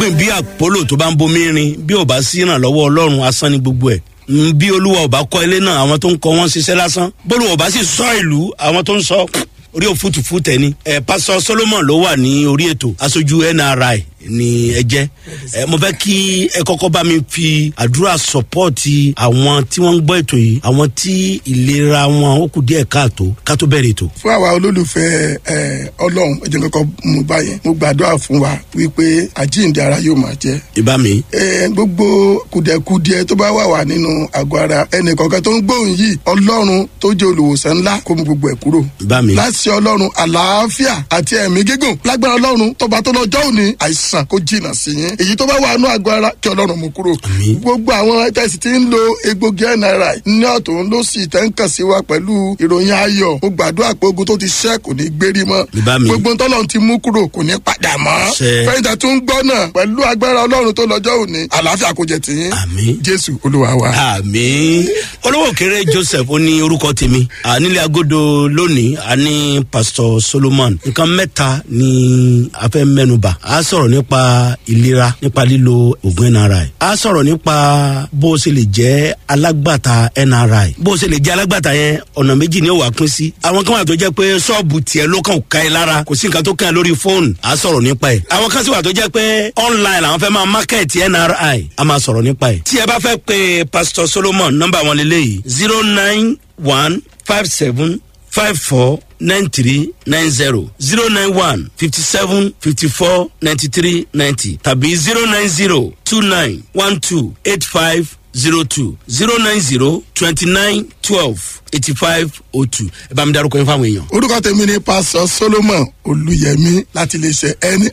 pé bí àpólò tó bá ń bomi rin bí ò bá sí ìrànlọ́wọ́ ọlọ́run asán ni gbogbo ẹ̀ Mm, bí olúwa ò bá kọ́ ilé náà àwọn tó ń kọ́ wọn ṣiṣẹ́ lásán bólúwa ò bá sì sọ ìlú àwọn tó ń sọ orí òfútùfú tẹ ni ẹ pásọ solomon ló wà ní orí ètò aṣojú nri ni ẹ jẹ ẹ mo fẹ kí ẹ kọkọ bá mi fi àdúrà sọpọọti àwọn tí wọn ń gbọ ètò yìí àwọn tí ìlera wọn ó kù díẹ káàtó ká tó bẹrẹ ètò. fún àwa olólùfẹ́ ẹ ọlọ́run ẹ jẹ́ kọ́kọ́ mú báyẹn mo gbàdúrà fún wa wípé àjíǹde ara yóò máa jẹ́ ìbá mi. ẹ gbogbo kùdẹ̀kùdẹ tó bá wà wà nínú àgọ́ ara ẹnì kọ̀ọ̀kan tó ń gbóhùn yìí ọlọ́run tó jẹ́ olùwòsàn ńlá kó mú gbogbo ẹ̀ kúrò. ìbá mi. láti ọlọ́run àlàáfíà àti ẹ̀mí gígùn lágbára ọlọ́run tọba tó lọ́jọ́ òní àìsàn kó jìnnà sí yín èyí tó bá wà nínú àgọ́ ara kí ọlọ́run mú kúrò. Àmín. gbogbo àwọn tẹ̀sí tí ń lo egbògi nri ní ọ̀tún ló sì tẹ́ ń kàn sí wa pẹ̀lú ìròyìn ayọ̀ mo gbàdúrà pé ogun tó ti ṣẹ́ kò ní gbérí mọ́ Ìbá mi. gbogbo tọ́lọ́run ti mú kúrò kò ní padà mọ́ Ṣe. fẹ́yìntà tó ń gbọ́ náà pẹ̀lú agbára ọlọ́run tó lọ́jọ́ òní àlàáfíà kò jẹ tìyín Àmín. jésù olúwa wa. àmì olówó kéré joseph ó ní orúkọ tèmi À, nílé agodo lónìí a ní pastor solomon nǹkan mẹ́ta ni a fẹ́ mẹ́nuba a sọ̀rọ̀ nípa ìlera nípa lílo oògùn nri a sọ̀rọ̀ nípa bó o ṣe lè jẹ́ alágbàtà nri bó o ṣe lè jẹ́ alágbàtà yẹn ọ̀nà méjì ni ó wà pín sí àwọn kan wà tó jẹ́ pé ṣọ́ọ̀bù tiẹ̀ ló kàn ká ẹ lára kò sí nǹkan tó kàn ẹ lórí fóònù a sọ̀rọ̀ nípa ẹ̀ àwọn kan sì wà tó jẹ́ pé online làwọn fẹ́ máa market nri a máa sọ̀rọ̀ nípa ẹ̀ tí ẹ bá fẹ́ pe pastor solomon nọ́mbà wọn lélẹ́yìí zero nine one five seven five four nine three nine zero zero nine one fifty seven fifty four ninety three ninety tàbí zero nine zero two nine one two eight five zero two zero nine zero twenty nine twelve eighty five oh two ẹ bá mi darúkọ yín fáwọn èèyàn. orúkọ tèmi ni pásọ solomon olùyẹmí láti iléeṣẹ nri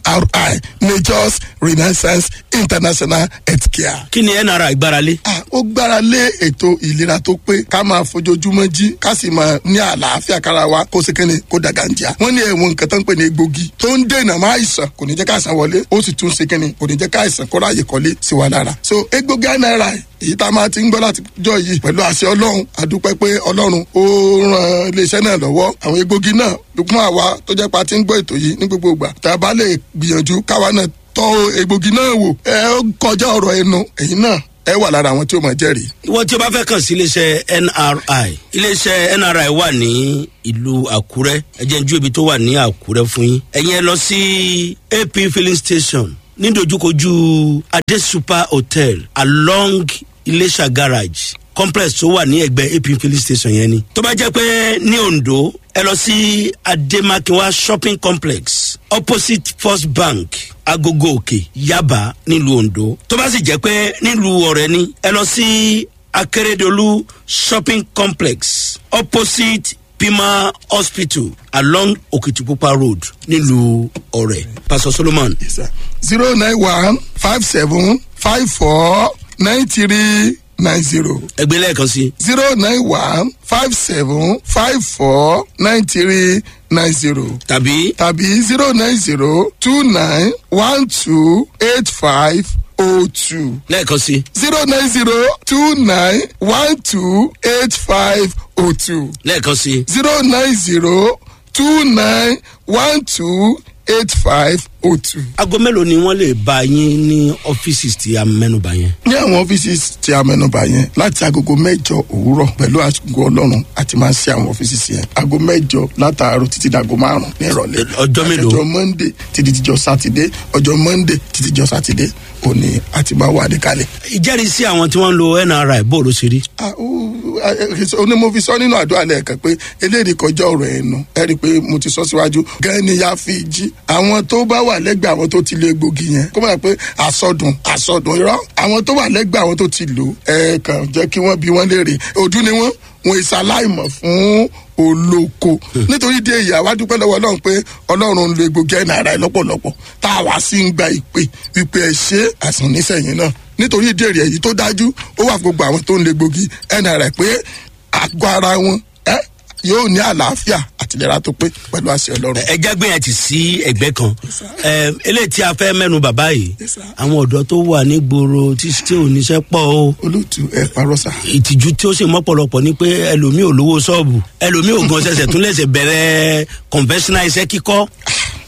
majors renaissance international healthcare. kí ni nra ìgbáralé. Ah, ó gbára lé ètò ìlera tó pé ká máa fojoojúmọ́ jí ká sì máa ní àlàáfíà kára wa kó sì kéne kó dàgàǹjà. wọ́n ní ẹ̀wọ̀n nǹkan tó ń pè ní egbògi tó ń dènà má àìsàn kò ní jẹ́ ká àìsàn wọlé ó sì tún ṣe kéne kò ní jẹ́ ká àìsàn kó ráàyè kọ́lé sí wa lára. so egbògi náírà èyí tá a máa ti ń gbọ́ láti jọ yìí pẹ̀lú àṣẹ ọlọ́run àdúpẹ́ pé ọlọ́run ó ran iléeṣẹ́ náà lọ́wọ́ àwọn egbògi náà fún àwa tó jẹ́ pa ti ń gbọ́ ètò yìí ní gbogbo ìgbà tá a bá lè gbìyànjú káwa náà tọ́ egbògi náà wò ẹ ó kọjá ọ̀rọ̀ ẹnu ẹ̀yin náà ẹ wà lára àwọn tí ó máa jẹ́rìí. ìwọ tí o bá fẹ́ kàn sí iléeṣẹ́ nri iléeṣẹ́ nri wà ní ìlú àkúrẹ́ ẹ jẹ́ n ju ibi tó wà ní àkúrẹ́ fún yín ẹ̀yin ẹ lọ sí ap filling station nídojúkojú adé super hotel along iléṣà garage complex tó wà ní ẹgbẹ́ ap filling station yẹn ni tó bá jẹ́ pé ní ondo ẹ lọ sí ademakinwa shopping complex opposite first bank agogo òkè yaba nílùú ondo tó bá sì jẹ́ pé nílùú ọ̀rẹ́ ni ẹ lọ sí akérèdọ́lù shopping complex opposite pima hospital along okitipupa road nílùú ọ̀rẹ́ pastor solomon zero nine one five seven five four nine three nine zero ẹgbẹ́ lẹ́ẹ̀kan sí zero nine one five seven five four nine three nine zero tàbí tàbí zero nine zero two nine one two eight five oh two lẹ́ẹ̀kan sí zero nine zero two nine one two eight five oh two lẹ́ẹ̀kan sí zero nine zero two nine one two eight five oh two. aago mélòó ni wọ́n lè bá yín ní ọ́fíìsì tí a mẹ́nuba yẹn. ní àwọn ọ́fíìsì tí a mẹ́nuba yẹn láti agogo mẹ́jọ òwúrọ̀ pẹ̀lú àgọ́ ọlọ́run àti máa ń ṣe àwọn ọ́fíìsì yẹn aago mẹ́jọ látàárọ̀ títí dàgọ́ márùn-ún ní ìrọ̀lẹ́. ọjọ́ mélòó? ọjọ́ monday títí dijọ́ sátidé ọjọ́ monday títí dijọ́ sátidé òní àti máa wà níkàlẹ̀. ìjẹ́rìísí àwọn tí wọ́n ń lo nri bó ló ṣe rí. Ah, ó- ah, eh, oní mo fi sọ nínú àdúrà lẹ́ẹ̀kan pé eléyìí kọjá ọ̀rọ̀ ẹnu ẹ rí i pé mo ti sọ síwájú gan ni ya fi jí àwọn tó bá wà lẹ́gbẹ̀ẹ́ àwọn tó ti lo egbògi yẹn kó máa pé àsọdùn àsọdùn irọ́ àwọn tó wà lẹ́gbẹ̀ẹ́ àwọn tó ti lò ẹ kàn jẹ́ kí wọ́n bí wọ́n léèrè ojú ni wọ́n wọn ìsàláìmọ̀ fún olóko nítorí dé ìyá wa dúpẹ́ lọ́wọ́ ọlọ́run pé ọlọ́run ń lo egbògi ẹ̀ náírà ẹ̀ lọ́pọ̀lọpọ̀ tá a wá sí ń gba ìpè wípé ẹ ṣe àsàn nísẹ̀yìn náà nítorí ìdí èrè èyí tó dájú ó wà fún gbogbo àwọn tó ń lo egbògi ẹ̀ náírà pé àgọ́ ara wọn ẹ yóò ní àlàáfíà àtìlera tó pé pẹ̀lú àṣẹ ọlọ́run. ẹja gbìyànjú sí ẹgbẹ́ kan Ẹ, eléyìí tí a fẹ́ mẹ́nu bàbá yìí Yes, sir. àwọn ọ̀dọ́ tó wà nígboro tí tí ò níṣẹ́ pọ̀ o olóòtú ẹ parọ́ sá. ìtìjú tí ó sì mọ́pọ̀lọpọ̀ ni pé ẹlòmíì ò lówó ṣọ́ọ̀bù ẹlòmíì ò gan ṣẹ̀ṣẹ̀ tún lẹ̀ṣẹ̀ bẹ̀rẹ̀ conventional iṣẹ́ kíkọ́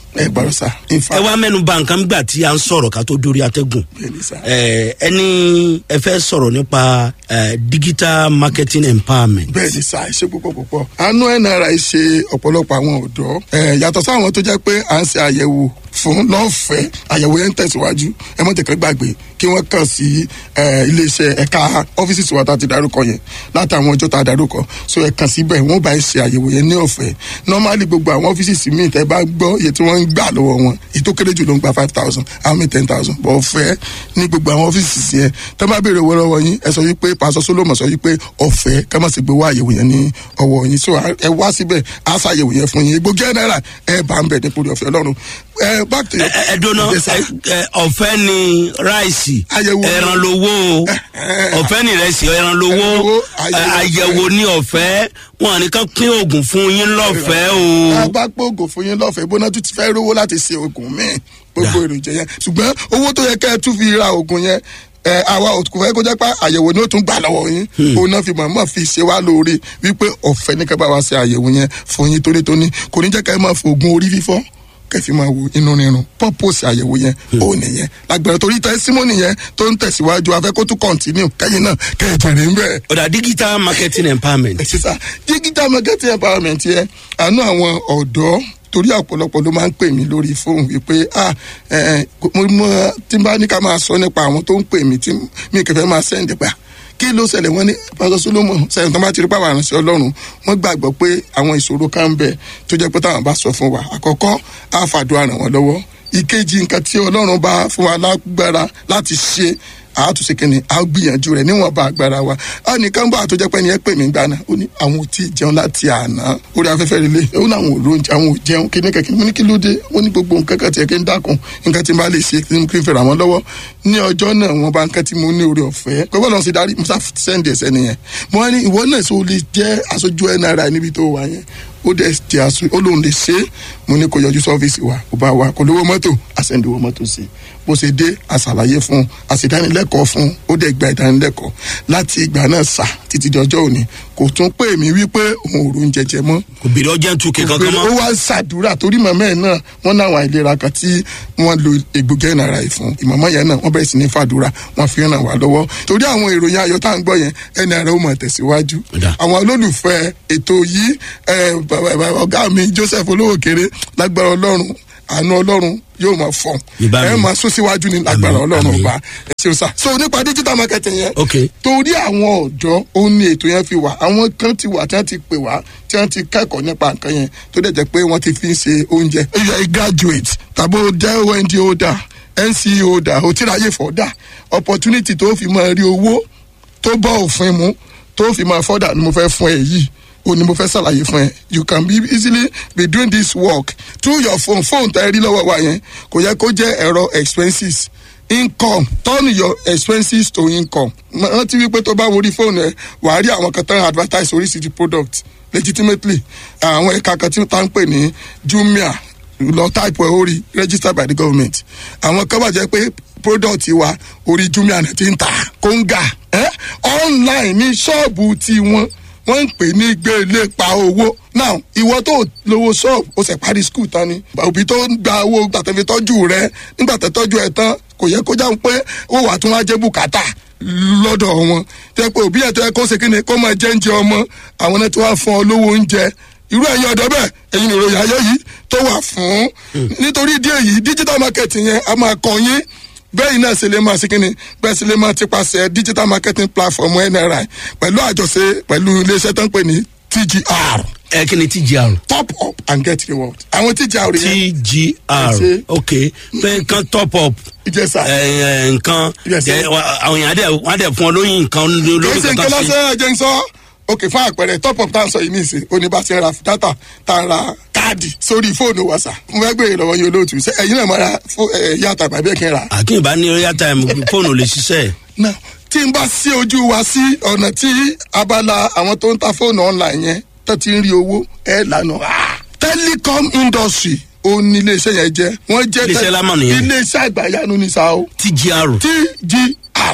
ẹ gbọ́dọ̀ sá in ẹ fact wá mẹ́nu bà nǹkan gbà tí a ń sọ̀rọ̀ ká tó dórí atẹ́gùn bẹ́ẹ̀ ni sá. ẹ ẹni ẹ fẹ́ sọ̀rọ̀ nípa ẹ, digital marketing empowerment bẹ́ẹ̀ ni sá ṣe púpọ̀ púpọ̀ àánú nri ṣe ọ̀pọ̀lọpọ̀ àwọn ọ̀dọ́ ẹ̀ yàtọ̀ sáwọn tó jẹ́ pé à ń ṣe àyẹ̀wò fún lọ́fẹ̀ẹ́ àyẹ̀wò yẹn ń tẹ̀síwájú ẹ mọ̀ tẹ̀kẹ́ gbàgbé kí wọ́n kàn sí ẹ̀, iléeṣẹ́ ẹ̀ka ọ́fíìsì tiwa tá a ti darúkọ yẹn látàwọn ọjọ́ tá a darúkọ so ẹ kàn síbẹ̀ wọ́n bá ẹ ṣe àyẹ̀wò yẹn ní ọ̀fẹ́ normally gbogbo àwọn ọ́fíìsì míì tẹ́ bá gbọ́ iye tí wọ́n ń gbà lọ́wọ́ wọn èyí tó kéré jù ló ń gba five thousand àwọn míì ten thousand bọ̀ ọ̀fẹ́ ní gbogbo àwọn ọ́fíìsì yẹn tẹ́ bá béèrè owó lọ́wọ́ yín ẹ sọ wípé pásọ solomon sọ wípé ọ̀fẹ́ ká má sì gbé wá àyẹ̀wò yẹn ní ọwọ́ yín so ẹ wá síbẹ̀ á ṣàyẹ̀wò yẹn fún yín egbògi ẹ̀ náírà ẹ bá ń bẹ̀ nípò ọ̀fẹ́ ọlọ́run ẹ back to ẹ ẹ- ẹ dúná Yes, sir. ẹ- ẹ, ọ̀fẹ́ ni ráìsì Àyẹ̀wò. ẹran lowó o. ọ̀fẹ́ ni ìrẹsì ẹran lowó Ẹran lowó, ẹ, àyẹ̀wò àyẹ̀wò ní ọ̀fẹ́ wọn nìkan pín oògùn fún yín lọ́fẹ̀ẹ́ a o. bá gbóògùn fún yín lọ́fẹ̀ẹ́ bóná tún ti fẹ́ rówó láti ṣe oògùn míì gbogbo èròjà yẹn ṣùgbọ́n owó tó yẹ kẹ́ ẹ tún fi ra oògùn yẹn ẹ àwa ò kò fẹ́ kó jẹ́ pé àyẹ̀wò ni ó tún gbà lọ́wọ́ yín òun náà fi mọ̀ọ́mọ̀ fi ṣe wá lóore wípé ọ̀fẹ́ ní kẹ́ bá wa ṣe àyẹ̀wò yẹn fún yín tónítóní kò ní jẹ́ kẹ́ ẹ máa fo oògùn orí fífọ́ kẹfì máa wo inú rírun purpose àyẹ̀wò yẹn ó nìyẹn lágbára torí tẹ́símọ́nì yẹn tó ń tẹ̀síwájú afẹ́ kó tún continue kẹ́yìn náà kẹ́ ẹ jẹ̀rẹ̀ ń bẹ̀rẹ̀ ọ̀dà digital marketing empowerment sísá digital marketing empowerment yẹn àánú àwọn ọ̀dọ́ torí ọ̀pọ̀lọpọ̀ ló máa ń pè mí lórí fóònù wípé ah ẹ ẹ mo mọ tí n bá ní ká máa sọ nípa àwọn tó ń pè mí tí mi kẹfẹ́ máa sẹ́ǹdì pa kí ló ṣẹlẹ̀ wọ́n ní pásọ solomon sẹ́yìn tó bá ti rí pàwọn àrùnsẹ́ ọlọ́run wọ́n gbàgbọ́ pé àwọn ìṣòro kan ń bẹ tó jẹ́ pé táwọn bá sọ fún wa àkọ́kọ́ á fàdúrà ràn wọ́n lọ́wọ́ ìkejì nǹkan tí ọlọ́run bá fún wa lágbára láti ṣe àátúnṣe kìíní a gbìyànjú rẹ níwọn bá agbára wa a nìkan bá àtọjọ pé ẹni ẹ pè mí gbaná ó ní àwọn ò tí ì jẹun láti àná orí afẹ́fẹ́ relé ó ní àwọn òrò oúnjẹ àwọn ò jẹun kíní kẹ̀kẹ́ mo ní kí ló dé ó ní gbogbo nǹkan kan tiẹ̀ kí n dákun nǹkan tí n bá lè ṣe kí n kí n fèrè àwọn lọ́wọ́ ní ọjọ́ náà wọn bá nǹkan tí mo ní orí ọ̀fẹ́ pé bọ́lá ṣe darí musa sẹ́ndì ẹ̀sẹ̀ nìyẹn mo wá ní ìwọ náà sọ lè jẹ́ aṣojú nri níbi tó wà yẹn ó dẹ̀ jẹ́ aṣọ ó lóun lè ṣe é mo ní kó yọjú sọ́fíìsì wa kó bá wa kó lówó mọ́tò àṣẹ̀ǹdìwó mọ́tò sí i bó ṣe dé àṣàlàyé fún un àṣìdánilẹ́kọ̀ọ́ fún un ó dẹ̀ gba ìdánilẹ́kọ̀ọ́ láti ìgbà náà sà títí di ọjọ́ òní kò tún pè mí wípé òun ò rún jẹjẹ mọ́ kò bèrè ọjà tún kẹ kankan ó mọ́. wá ń ṣàdúrà torí màmá ẹ̀ náà wọ́n náà àwọn àìlera kan tí wọ́n lo egbògi ẹ̀nàrà yìí fún ìmọ̀mọ́ yẹn náà wọ́n bẹ̀rẹ̀ sí ní fàdúrà wọ́n fi ràn wá lọ́wọ́ torí àwọn ìròyìn ayọ̀ tá à ń gbọ́ yẹn ẹ̀nàrà ó mọ̀ tẹ̀síwájú Ọ̀dà. àwọn olólùfẹ́ ètò yìí ẹ̀, bàbá- bàbá- ọ̀gá mi joseph olówó kéré lágbára ọlọ́run àánú ọlọ́run yóò máa fọ̀n Ìbá mi. ẹ máa sún síwájú ní lágbára Àmín, ọlọ́run àmín. ọba ẹ ṣeun sá so nípa digital marketing yẹn ok torí àwọn ọ̀dọ́ ó ní ètò yẹn fi wà àwọn kan ti wà tí wọ́n ti pè wá tí wọ́n ti kẹ́kọ̀ọ́ nípa nǹkan yẹn tó dẹ̀ jẹ́ pé wọ́n ti fi ń ṣe oúnjẹ. if you are a graduate tàbí o jẹ́ ond holder nce holder o ti ráyè fọ́dà opportunity tó fi máa rí owó tó bọ́ òfin mu tó fi máa fọ́dà ni mo fẹ́ fún ẹ yìí o ni mo fẹ́ ṣàlàyé fún ẹ you can be easily be doing this work through your phone phone tẹ́ ẹ rí lọ́wọ́ wa yẹn kò yẹ kó jẹ́ ẹ̀rọ expenses income turn your expenses to income rántí wípé tó bá worí fóònù ẹ wàá rí àwọn kan tán advertise oríṣiríṣi product legitimately àwọn ẹ̀ka kan tí wọ́n ń pè ní jumia lọ type ẹ̀ orí registered by the government àwọn kan wà jẹ́ pé product wa orí jumia náà ti ń tà kóńgà eh? online ní ṣọ́ọ̀bù tiwọn wọ́n ń pè ní gbélé pa owó now ìwọ tó lówó ṣọ́ọ̀bù ó sì parí skul tán ni òbí tó ń gba owó gbàtẹ́fi tọ́jú rẹ nígbà tó tọ́jú ẹ tán kò yẹ kó jáwé pé ó wà tún wá jẹ́ bùkátà lọ́dọ̀ wọn tẹ́ pé òbí ẹ̀ tó yẹ kó ṣe kí ni kó máa jẹ́ oúnjẹ ọmọ àwọn náà tí wọ́n á fún ọ lówó oúnjẹ irú ẹ̀yin ọ̀dọ́ bẹ́ẹ̀ ẹ̀yin ìròyìn ayé yìí tó wà fún nítorí ìdí èyí digital marketing yẹn a máa kọ yín bẹ́ẹ̀ náà ṣe lè máa ṣe kínni bẹ́ẹ̀ ṣe lè máa ti paṣẹ digital marketing platform nri pẹ̀lú àjọṣe pẹ̀lú iléeṣẹ́ tó ń pè ní tgr ẹ kí ni tgr. top up and get reward àwọn tgr yẹn tgr Ṣe. ok pé nǹkan top up ìjẹsà ẹ, ẹ, nǹkan Yes, sir. ẹ, wa- àwọn èèyàn á dẹ̀ wọ́n á dẹ̀ fún ọ lóyún nǹkan kì í lórí ṣe nǹkan kankan sí. lásán ẹ̀jẹ̀ ń sọ ok fún àpẹẹrẹ top up tá à ń sọ yìí ní ìsìn oníbàṣẹ ra data tá à ń ra káàdì sórí fóònù wàsà mo fẹ́ gbèrè lọ́wọ́ yín olóòtú ṣe ẹ̀yin náà máa ra fó- ẹ̀, yàtọ̀ àbí ẹ̀kẹ́ ra àkínbá ní royal time fóònù lè ṣiṣẹ́ náà tí n bá sí ojú wa sí ọ̀nà tí abala àwọn tó ń ta fóònù online yẹn tó ti ń rí owó ẹ̀ lànà. telecom industry ó ní iléeṣẹ́ yẹn jẹ́ wọ́n jẹ́ Iléeṣẹ́ lámà nìyẹn. iléeṣẹ́ àgbàyanu ní sa o tgr tgr ok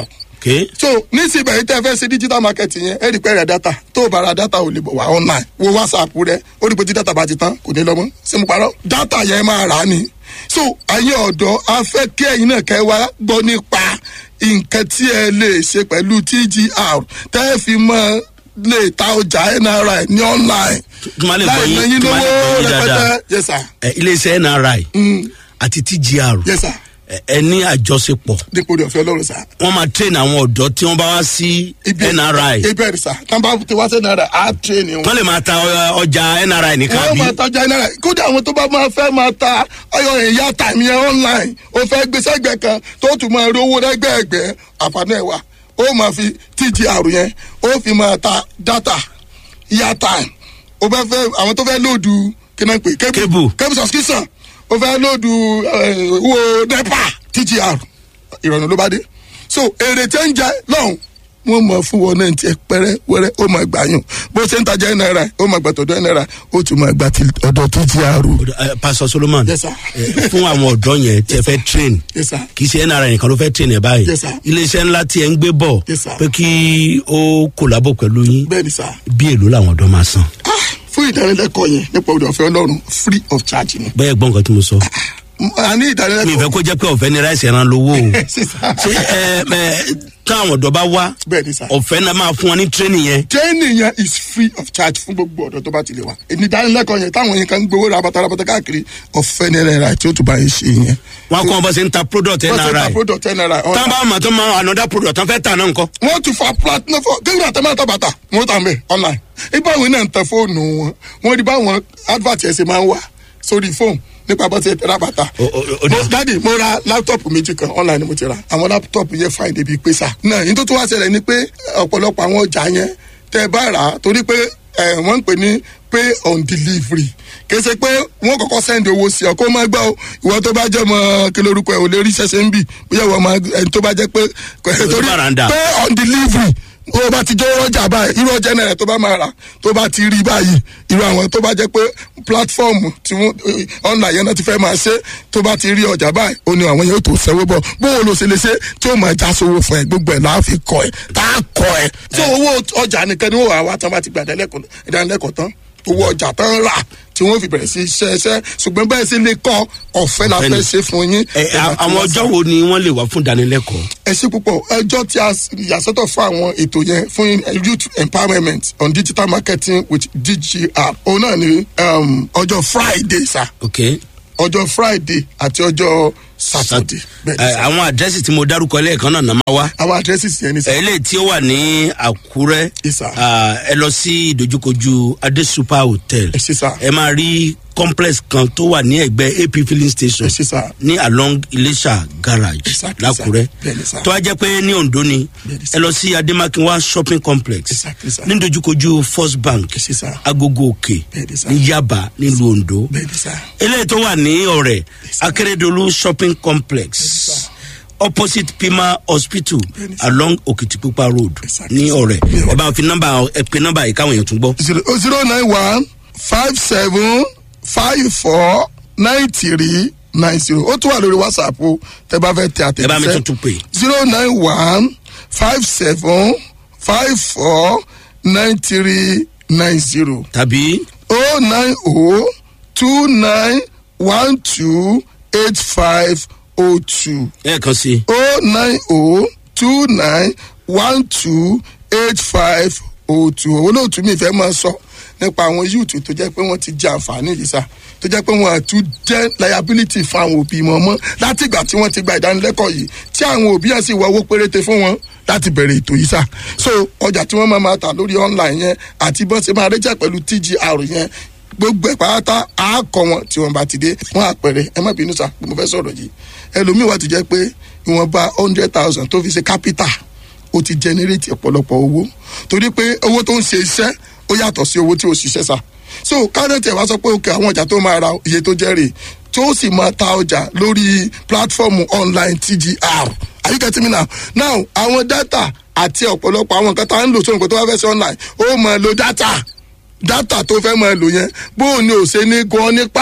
ok so nísìnyí yìí tẹ́ fẹ́ ṣe digital market yẹn ẹ rí pé rẹ̀ data tó o bá ra data ò lè bọ̀ wá online wo whatsapp rẹ ó rí pé tí data bá ti tán kò ní lọ mọ́ ṣé mo parọ́ data yẹn máa rà á ni so ayé ọ̀dọ́ a fẹ́ kí ẹ̀yin náà kẹ́ wá gbọ́ nípa nǹkan tí ẹ lè ṣe pẹ̀lú tgr tẹ́ ẹ fi mọ́ lè ta ọjà nri ní online Kí n má lè gbọ́ láì yín- ná yín kí n má lè lówó gbọ́ yín dáadáa. rẹpẹtẹ yes sir ẹ, iléeṣẹ́ nri àti tgr yes sir ẹ, ẹ ní àjọṣepọ̀ dípò rẹ̀ ọ̀fẹ́ ọlọ́run sir wọ́n máa train àwọn ọ̀dọ́ tí wọ́n bá wá sí nri ibẹ̀ rẹ̀ sir tán bá ti wá sí nri á train wọn. wọ́n lè máa ta ọ- ọjà nri nìkan wọ́n bí máa tajà náírà kódà àwọn tó bá máa fẹ́ máa ta ọyọ ìyá tàmí yẹn online ó fẹ́ gbé sẹ́gbẹ̀ kan tó tún máa rí owó lẹ́gbẹ̀ẹ́gbẹ́ àǹfààní ẹ̀ wá ó máa fi tgr yẹn ó fi máa ta data ìyá time ó fẹ́ fẹ́ àwọn tó fẹ́ lòdù kí náà pè Cable. cable subscription ó fẹ́ lòdù eh, owó nepa tgr ìrọ̀rùn ló bá dé so èrè tẹ́ ń jẹ lọ́hùn wọ́n mọ̀ fún wọn náà tiẹ̀ pẹ́rẹ́ wẹ́rẹ́ ó máa gbà yùn bó ṣe ń tajà náírà ó máa gbà tọ̀dọ̀ náírà ó tún máa gbà ti ọ̀dọ̀ tgr. Ẹ, pastor solomon Yes, sir. ẹ, fún àwọn ọ̀dọ́ yẹn tí ẹ fẹ́ train Yes, sir. kì í ṣe nri nìkan ló fẹ́ train ẹ báyìí Yes, sir. iléeṣẹ́ ńlá tí ẹ ń gbé bọ̀ Yes, sir. pé kí ó kòlábò pẹ̀lú yín bẹ́ẹ̀ ni sá bí èlò làwọn ọ̀dọ́ máa san Ah, fún ìdánilẹ́kọ̀ọ́ yẹn nípa òde ọ̀fẹ́ ọlọ́run free of charge ni. bẹ́ẹ̀ gbọ́n nǹkan tí mo sọ a ní mi ìdánilẹ́kọ̀ọ́ ìfẹ́ kó jẹ́ pé ọ̀fẹ́ ni ráìsì ẹran lówó o sísá ṣé ẹ ẹ táwọn ọ̀dọ́ bá wá bẹ́ẹ̀ ni sá. ọ̀fẹ́ náà máa fún wọn ní training yẹn training yẹn is free of charge fún gbogbo ọ̀dọ́ tó bá ti lè wá. ìdánilẹ́kọ̀ọ́ yẹn táwọn yẹn kan ń gbowó rabata rabata káàkiri ọ̀fẹ́ ní náírà tí ó tún bá yẹn ṣe yẹn. wọn kọ́ bọ́ sí ń ta product wọ́n ti ta nri product ten naira. tán bá wọn tó máa another product tán fẹ́ tà náà nǹkan wọ́n ti fa platinum fún kéwìn àtẹ̀mọ́ àtàbàtà wọ́n tà mẹ́ online. ibà wọn náà ń tẹ fóònù wọn wọ́n rí báwọn advert ẹ̀ ṣe máa ń wà sórí fóònù nípa bọ́ ti ẹ̀ tẹ̀ra bàtà. O- o- o- mo dáàdi mo ra láptọ̀pù méjì kan online ni mo ti ra àwọn láptọ̀pù yẹn fine débi pé sà. náà yín tó tún wá ṣẹlẹ̀ ni pé ọ̀pọ̀lọpọ̀ àwọn ọjà yẹn tẹ́ bá rà á torí pé ẹ̀, wọ́n ń pè ní pay on delivery kì í ṣe pé wọ́n kọ́kọ́ send owó sí ọ kó má gbọ́ o ìwọ tó bá jẹ́ mọ́ kí lórúkọ ẹ̀ ò lè rí ṣẹ̀ṣẹ̀ ń bì bóyá ìwọ máa ẹni tó bá jẹ́ pé torí Baranda. pay on delivery o bá ti jẹ́ ọjà báyìí irú ọjà náírà tó bá máa rà tó bá ti rí báyìí irú àwọn tó bá jẹ́ pé platform tí wọ́n eh, online yẹn náà ti fẹ́ máa ṣe tó bá ti rí ọjà báyìí ó ní àwọn yóò tó sẹ́wọ́ bọ̀ bóun ló ṣe lè ṣe tí ó máa já sówó fún ẹ gbogbo ẹ̀ láà fi kọ ẹ tá a kọ ẹ. tí owó ọjà nìkan ni wọ́n wà wá tán bá ti gbà ìdánilẹ́kọ̀ọ́ tán owó ọjà tán rà tí wọ́n fi bẹ̀rẹ̀ sí iṣẹ́ iṣẹ́ ṣùgbọ́n bẹ́ẹ̀ sì lè kọ́ ọ̀fẹ́ la Ọ̀fẹ́ ni. fẹ́ ṣe fún yín. ẹ a- àwọn ọjọ́ wo ni wọ́n lè wá fún ìdánilẹ́kọ̀ọ́ ẹ ṣe púpọ̀ ẹjọ́ tí a s- yàsọ́tọ̀ fún àwọn ètò yẹn fún youth empowerment on digital marketing with dgr òun náà ni um, ọjọ́ friday sa ok ọjọ́ friday àti ọjọ́ saturday bẹ́ẹ̀ ni ẹ, sà. àwọn àdírẹ́sì tí mo dárúkọ lẹ́ẹ̀kan náà náà máa wá àwọn addresses yẹn ni sà. eléyìí tí ó wà ní àkúrẹ́ Yes, sir. ah, ẹ lọ sí ìdojúkojú adé super hotel ẹ ṣe sà. ẹ máa rí complex kan tó wà ní ẹgbẹ́ ap filling station ẹ ṣe sà. ní along iléṣà garage Exactly, lákúrẹ́ sir. Bẹ́ẹ̀ni, sir. tó wá jẹ́ pé ní ondo ni Bẹ́ẹ̀ni, ẹ sir. lọ sí ademakinwa shopping complex Exactly, sir. ní ìdojúkojú first bank ẹ ṣe sà. agogo òkè Bẹ́ẹ̀ni, sir. ní yaba nílùú ondo bẹ́ẹ̀ ni sà. eléyìí tó wà ní ọ̀rẹ́ akérèdọ́lù shopping complex opposite pima hospital Bẹ́ẹ̀ni, sir. along okitipupa road Exactly, ní sir. ọ̀rẹ́ Yeah. ẹ bá fi nọ́mbà ẹ pe nọ́mbà yìí káwọn èèyàn tún gbọ́. zero zero nine one five seven five four nine three nine zero ó tún wà lórí whatsapp o tẹ bá fẹ́ tẹ àtẹ̀jíṣẹ́ ẹ bá mi tuntun pè zero nine one five seven five four nine three nine zero tàbí oh nine oh two nine one two eight five oh two ẹ̀ẹ̀kan sí i oh nine oh two nine one two eight five oh two olóòtú mi fẹ́ máa sọ nípa àwọn yúùtù tó jẹ́ pé wọ́n ti jẹ àǹfààní yìí sá tó jẹ́ pé wọ́n àtún jẹ́ liability fún àwọn òbí wọn mọ́ láti ìgbà tí wọ́n ti gba ìdánilẹ́kọ̀ọ́ yìí tí àwọn òbí yẹn sì wọ owó péréte fún wọn láti bẹ̀rẹ̀ ètò yìí sá so ọjà tí wọ́n máa máa tà lórí online yẹn àti bọ́n ṣe máa rẹ́jà pẹ̀lú tgr yẹn gbogbo ẹ̀ pátá á kọ wọn tí wọn bá ti dé wọn àpẹẹrẹ ẹ má bínú sá pé mo fẹ́ sọ̀rọ̀ yìí ẹlòmíì wà tó jẹ́ pé ìwọ̀nba hundred thousand tó fi ṣe capital ó ti generate ọ̀pọ̀lọpọ̀ owó torí pé owó tó ń ṣe iṣẹ́ ó yàtọ̀ sí owó tí ó ṣiṣẹ́ sá so kárẹ́tì ẹ̀ wá sọ pé òkè àwọn ọjà tó máa ra iye tó jẹ́ rè tó sì máa ta ọjà lórí platform online tgr are you getting me now now àwọn data àti ọ̀pọ̀lọpọ̀ àwọn nǹkan tá à ń lò sóhun kó tó wá fẹ́ sí online ó máa lo data data tó fẹ́ máa lò yẹn bóun ni ò ṣe ní gan nípa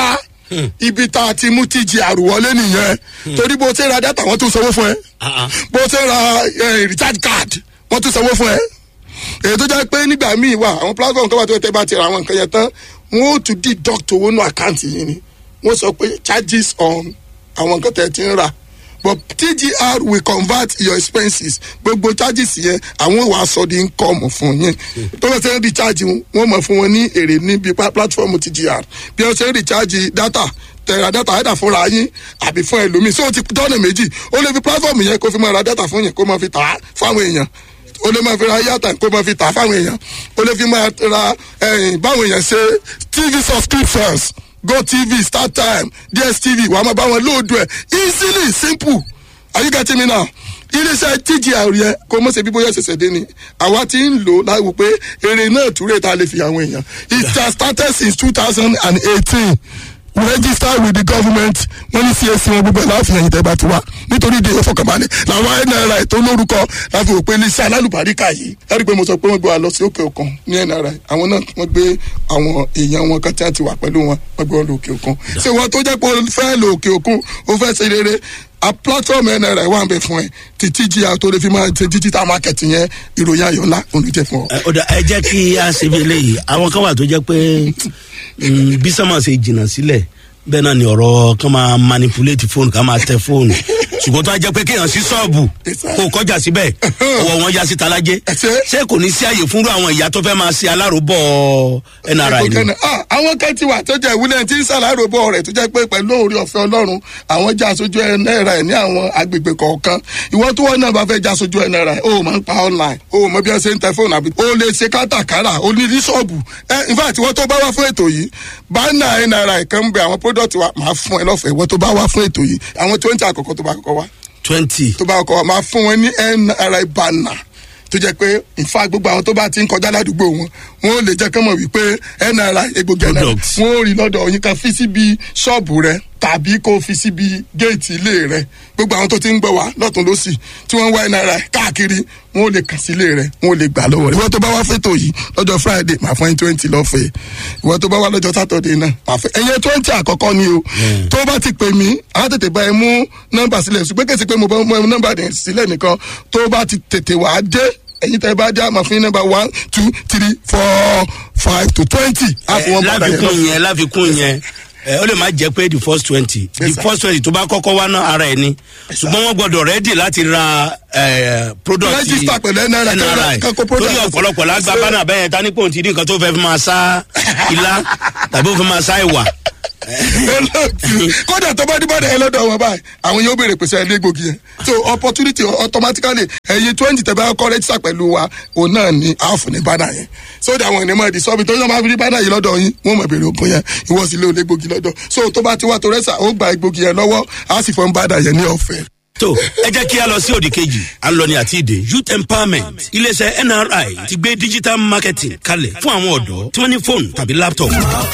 ibi tá a ti mú tgr wọlé nìyẹn torí bó ṣe ra data wọn tún sanwó fún ẹ Ah, ah. bó ṣe ra eh, recharge card wọn tún sanwó fún ẹ èyí tó jẹ́ pé nígbà míì wà àwọn platform tó wà tó yẹ tẹ́ bá ti ra àwọn nǹkan yẹn tán wọn ó tún deduct owó nù àkáǹtì yìí ni wọ́n sọ pé charges on àwọn nǹkan tẹ̀ ti ń rà but tgr will convert your expenses gbogbo charges yẹn àwọn wàá sọ di income fún yín tó bá ṣe ń recharge wọn wọ́n mọ̀ fún wọn ní èrè níbi pa- platform tgr bí wọ́n ṣe ń recharge data tẹ̀ra data ẹ̀dà fúnra yín àbí fún ẹlòmíì so ó ti dọ́nà méjì ó lè fi platform yẹn kó fi máa ra data fún yẹn kó máa fi tà á fáwọn èèyàn o lè máa fi ra yàtà kó máa fi tà fáwọn èèyàn o lè fi máa ra ẹyìn báwọn èèyàn ṣe tv subscriptions go tv start time dstv wàá máa bá wọn lóòdù ẹ easily simple are you getting me now iléeṣẹ́ tgr yẹn kò mọ̀ ṣe bí bóyá ṣẹ̀ṣẹ̀ dé ni àwa ti ń lò láwù pé èrè náà túrè tá a lè fi àwọn èèyàn it has started since two thousand and eighteen we register with the government wọ́n ní csc wọn gbogbo ẹ̀ láàfin ẹ̀yìn tẹ́gbà tiwa nítorí ìdè ìfọkànbalẹ̀ làwọn nri tó lórúkọ láfi wò pé iléeṣẹ́ alálùbáríkà yìí ẹ̀rí pé mo sọ pé wọ́n gbé wa lọ sí òkè òkun ní nri àwọn náà wọ́n gbé àwọn èèyàn wọn kan tí wọ́n ti wà pẹ̀lú wọn wọ́n gbé wọn lọ òkè òkun ṣé wọ́n tó jẹ́ pé o fẹ́ lọ òkè òkun o fẹ́ ṣe rere a platform nri wà ń bẹ fún ẹ ti tgr tó lè fi máa ṣe digital market yẹn ìròyìn ayọ̀ ńlá òun ló jẹ́ fún ọ. ẹ ọ̀dà ẹ jẹ́ kí a ṣe bí eléyìí àwọn kan wà tó jẹ́ pé mm, bí sọ́mọ̀ ṣe jìnnà sílẹ̀ bẹ́ẹ̀ náà ni ọ̀rọ̀ kan máa manipulate fóònù kan máa tẹ fóònù ṣùgbọ́n tó a jẹ́ pé kéèyàn sí ṣọ́ọ̀bù kó o kọjá síbẹ̀ ọwọ́ wọn já sí talájẹ́ Ẹsẹ̀. ṣé kò ní sí àyè fúnrú àwọn ìyá tó fẹ́ máa ṣe aláròbọ̀ nri ni. Ah, àwọn kan ti wà tó jẹ́ ìwúlẹ̀ tí ń ṣàlàyé bọ̀ rẹ̀ tó jẹ́ pé pẹ̀lú òòrè ọ̀fẹ́ ọlọ́run àwọn já aṣojú ẹ̀ náírà ẹ̀ ní àwọn agbègbè kọ̀ọ̀kan ìwọ tó wọ́n náà bá fẹ́ já aṣojú ẹ̀ náírà ẹ̀ o máa ń pa online o mọ bí wọ́n ṣe ń tẹ fóònù àbí o lè ṣe kátàkárà o ní ní ṣọ́ọ̀bù ẹ in fact ìwọ tó bá wá fún ètò yìí bánà ẹ̀ náírà ẹ̀ kan ń bẹ àwọn product wa máa fún ẹ lọ́fẹ̀ẹ́ ìwọ tó bá wá fún ètò yìí àwọn twenty àkọ́kọ́ tó bá kọ́kọ́ wá twenty tó bá kọ́ máa fún wọn ní nri banner tó jẹ́ pé nfa gbogbo àwọn tó bá ti ń kọjá ládùúgbò wọn wọn ò lè jẹ́ kán mọ̀ wípé nri egbògi nri Products. wọn ò rí lọ́dọ̀ yín kan fi síbi ṣọ́ọ̀bù rẹ tàbí kó fi síbi géètì ilé rẹ gbogbo àwọn tó ti ń gbọ́ wá lọ́tún lọ́sì tí wọ́n ń wá nri káàkiri wọn ò lè kàn sí ilé rẹ wọn ò lè gbà lọ́wọ́ rẹ ìwọ tó bá wá fẹ́tò yìí lọ́jọ́ friday máa fún yín twenty lọ́fẹ̀ẹ́ ìwọ tó bá wá lọ́jọ́ saturday náà máa fẹ́ ẹ̀yẹ twenty àkọ́kọ́ ni o tó bá ti pè mí á tètè bá ẹ mú nọ́mbà sílẹ̀ ṣùgbọ́n kèsì pé mo bá mú nọ́mbà dẹ̀ sílẹ̀ nìkan tó bá ti tètè wá dé ẹ̀yin tẹ́ bá dé àmọ́ fún yín nọ́mbà one two three four five to twenty á fún wọn padà yẹn lọ. láfikún yẹn láfikún yẹn ẹ ó lè má jẹ pé the first twenty the Yes, sir. first twenty tó bá kọ́kọ́ wá ná ara ẹ̀ ni ṣùgbọ́n wọ́n gbọ́dọ̀ rẹ́dì láti ra ẹ, product Register pẹ̀lú NRI, NRI kan kó product. torí ọ̀pọ̀lọpọ̀ lágbá Ṣé- bánà bẹ́ẹ̀ ta ní pòun ti rí nǹkan tó fẹ́ fi máa sá ilá tàbí ó fi máa sá ìwà olóòtú kódà tó bá dìbò ẹ lọ́dọ̀ wọn báyìí àwọn yóò béèrè pèsè ẹlẹ́ gbòógì yẹn so opportunity automatically ẹ̀yin twenty tẹ̀ bá kọ́ rẹ́jísà pẹ̀lú wa òun náà ni àáfù ní bánà yẹn so that àwọn ènìyàn máa di sọ́ọ̀bì tó yẹ máa fi rí bánà yìí lọ́dọ̀ yín wọ́n máa béèrè ògùn yẹn ìwọ sì lé olè gbòógì lọ́dọ̀ so tó bá ti wá tó rẹ́sà ó gba egbògi yẹn lọ́wọ́ á sì fọ́n bánà yẹn ní ọ̀fẹ́. tó ẹ jẹ́ kí a lọ sí òdì kejì à ń lọ ní àti ìdè youth empowerment iléeṣẹ́ nri ti gbé digital marketing kalẹ̀ fún àwọn ọ̀dọ́ tí wọ́n ní fóònù tàbí laptop.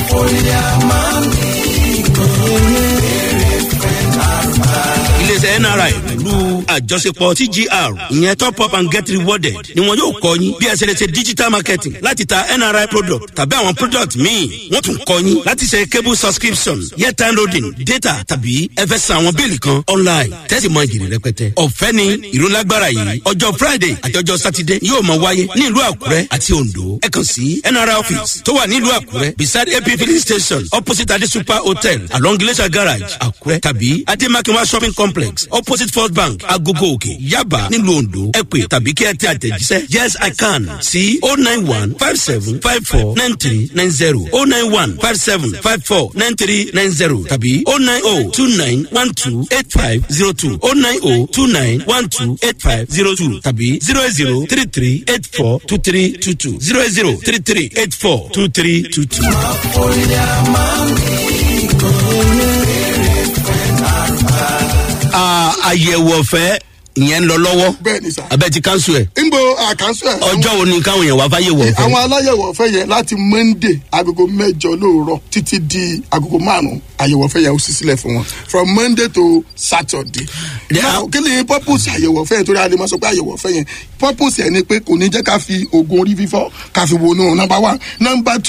iléeṣẹ́ nri pẹ̀lú àjọṣepọ̀ tgr ìyẹn top up and get rewarded ni wọn yóò kọ́ yín bí ẹ ṣe lè ṣe digital marketing láti ta nri product tàbí àwọn product míì wọ́n tún kọ́ yín láti ṣe cable subscription airtime loading data tàbí ẹ fẹ́ san àwọn bíìlì kan online tẹ́sí mọ ìjìnlẹ̀ rẹpẹtẹ. ọ̀fẹ́ ni ìrólágbára yìí ọjọ́ friday àti ọjọ́ saturday yóò máa wáyé ní ìlú àkúrẹ́ àti ondo ẹ kàn sí nri office tó wà ní ìlú àkúrẹ́ beside ap filling station opposite ade super hotel along glacier garage àkúrẹ́ tàbí ademakinwa shopping complex opposite first bank agogo òkè yaba nílùú ondo ẹ pè tàbí kí ẹ tẹ àtẹ̀jíṣẹ́ yes i can sí o nine one five seven five four nine three nine zero o nine one five seven five four nine three nine zero tàbí o nine o two nine one two eight five zero two o nine o two nine one two eight five zero two tàbí zero eight zero three three eight four two three two two zero eight zero three three eight four two three two two. Ah, àyẹ̀wò ọ̀fẹ́ ìyẹn ń lọ lọ́wọ́ bẹ́ẹ̀ ni sà. abẹ́ ti kánṣu ẹ̀ nbo àkànṣe ẹ̀ ọjọ́ wo ni káwọn èèyàn wá fáyẹ̀wò ọ̀fẹ́. àwọn aláyẹ̀wò ọ̀fẹ́ yẹn láti monday agogo mẹ́jọ lóòrọ̀ títí di agogo márùn-ún àyẹ̀wò ọ̀fẹ́ yẹn ó sì sílẹ̀ fún wọn from monday to saturday. Yeah. now kí ni purpose àyẹ̀wò ọ̀fẹ́ yẹn torí a lè máa sọ pé àyẹ̀wò ọ̀fẹ́ yẹn purpose yẹn ni pé kò ní jẹ́ ká fi oògùn orí fífọ́ ká fi wọnú number one number two a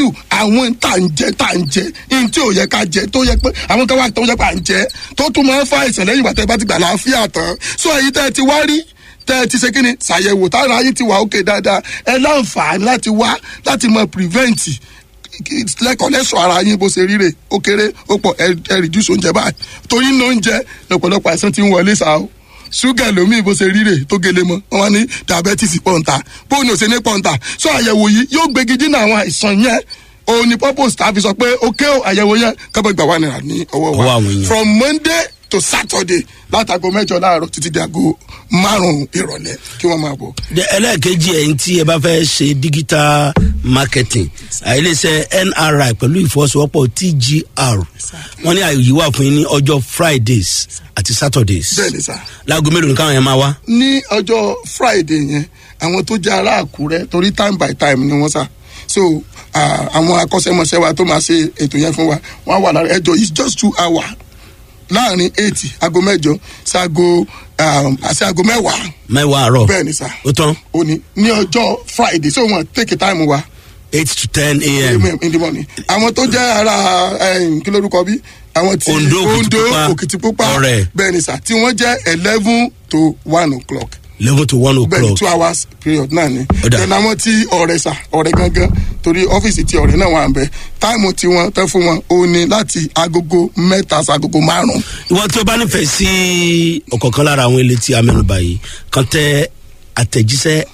àwọn tá à ń jẹ tá à ń jẹ ní tí ò yẹ ká jẹ tó yẹ pé àwọn kan wà tó yẹ pé à ń jẹ tó tún máa ń fa àìsàn lẹ́yìn ìgbà tẹ́ bá ti gbà láàfíà tán so èyí tẹ́ ẹ ti wá rí tẹ́ ẹ ti ṣe kíni ṣàyẹ̀wò tára yín ti wà ókè dáadáa ẹ láǹfààní láti wá láti mọ prevent lẹ́kọ̀ọ́ lẹ́sọ̀ ara yín bó ṣe ríre ó kéré ó pọ̀ ẹ ẹ reduce oúnjẹ báyìí torí ní oúnjẹ lọ́pọ̀lọpọ̀ àìsàn ti ń wọlé sáà o ṣúgà lómi bó ṣe ríre tó gele mọ wọn wá ní diabetes pọ̀ǹta bóun ni ò ṣe ní pọ̀ǹta sọ àyẹ̀wò yìí yóò gbégi dínà àwọn àìsàn yẹn òun ni purpose tá a fi sọ pé ókè o àyẹ̀wò yẹn kábọ̀ gbà wà nira ní ọwọ́ Ọwọ́ wa àwọn èèyàn. from monday to saturday látago mẹ́jọ láàárọ̀ títí di aago márùn-ún ìrọ̀lẹ́ kí wọ́n máa bọ̀. De- ẹlẹ́ẹ̀kejì ẹ̀yìn tí ẹ bá fẹ́ ṣe digital marketing àìlèṣẹ́ nri pẹ̀lú ìfọwọ́sowọ́pọ̀ tgr wọ́n ní àyè wà fún yín ní ọjọ́ fridays àti saturdays bẹ́ẹ̀ ni sá. láago mélòó ni káwọn yẹn máa wá. ní ọjọ́ friday yẹn àwọn tó jẹ́ ará àkúrẹ́ torí time by time ni wọ́n sá so ah, àwọn akọ́ṣẹ́mọṣẹ́ wa tó máa ṣe ètò yẹn fún wa wọ́n á wà lára ẹjọ́ it's just two hours láàrin eight aago mẹ́jọ sí aago um, àti aago mẹ́wàá mẹ́wàá àárọ̀ bẹ́ẹ̀ ni sá ó tán òní ní ọjọ́ friday so wọ́n take time wa eight to ten a.m. in the morning àwọn tó jẹ́ ara um, kí lórúkọ bí àwọn tí Ondo, Òkìtìpupa, òkìtìpupa Ọ̀rẹ́. bẹ́ẹ̀ ni sá tí wọ́n jẹ́ eleven to one o'clock eleven to one bẹẹni o'clock two hours period náà ni Ó dà. then àwọn tí ọrẹ sà ọrẹ gangan torí ọfíìsì tí ọrẹ náà wà ń bẹ táìmù tí wọn tẹ fún wọn ó ní láti agogo mẹta sagogo márùn. ìwọ tí o bá nífẹ̀ẹ́ sí ọ̀kọ̀ọ̀kan lára àwọn ilé tí a mẹ́nuba yìí kan tẹ àtẹ̀jíṣẹ́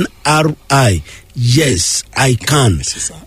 nri yes i can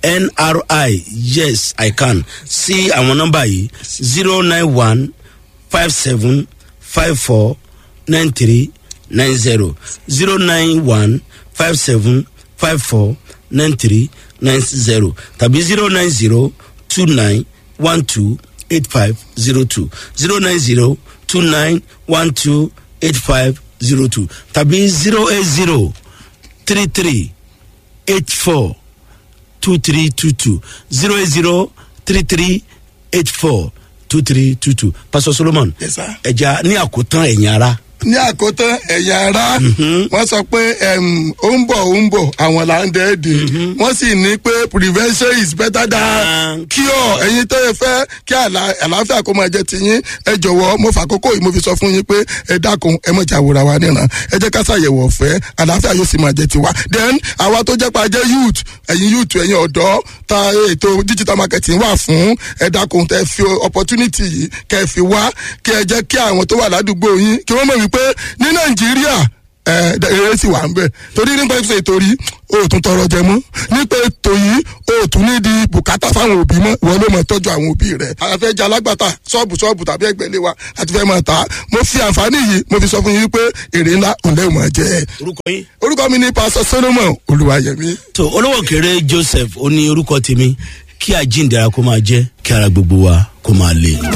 nri yes i can sí àwọn nọ́mbà yìí zero nine one five seven five four nine three nine zero zero nine one five seven five four nine three nine zero tàbí zero nine zero two nine one two eight five zero two zero nine zero two nine one two eight five zero two tàbí zero eight zero three three eight four two three two two zero eight zero three three eight four two three two two pastor solomon Yes, sir. ẹja ní àkótán ẹ̀yìn ara ní àkótán ẹ̀yà ara wọ́n sọ pé em, ó ń bọ̀ ó ń bọ̀ àwọn là ń dẹ́ẹ̀dẹ̀ wọ́n sì ní pé prevention is better than Than cure ẹ̀yin tó yẹ fẹ́ kí àlà- àlàáfíà kó máa jẹ́ tiyín ẹ jọ̀wọ́ mo fà kókó yìí mo fi sọ fún yín pé ẹ dákun ẹ mọ̀ jàwòrán wa níran ẹ jẹ́ ká ṣàyẹ̀wò ọ̀fẹ́ àlàáfíà yóò sì máa jẹ́ tiwa then àwa tó jẹ́ pa jẹ́ youth ẹ̀yin youth ẹ̀yin ọ̀dọ́ ta ètò digital marketing wà fún ẹ dákun tẹ fi opportunity yìí kẹ fi wá kí ẹ jẹ́ kí àwọn tó wà ládùúgbò yín kí wọ́n mọ̀ wípé ní nàìjíríà ẹ eré sì wà ń bẹ torí nípa ìfẹ́ ìtorí o tún tọrọ jẹ mọ nípa ètò yìí o tún ní di bùkátà fáwọn òbí mọ ìwọ ló mọ tọjú àwọn òbí rẹ àfẹ jẹ alágbàtà ṣọọbù ṣọọbù tàbí ẹgbẹlẹ wa àti fẹ máa ta mo fi àǹfààní yìí mo fi sọ fún yín pé èrè ńlá òǹlẹ ò máa jẹ orúkọ yín. orúkọ mi ní pásọ solomon olùwàyẹmí. tó olówó kéré joseph ó ní orúkọ tèmi kí àjíǹdara kó máa jẹ́ kí ara gbogbo wa kó máa le.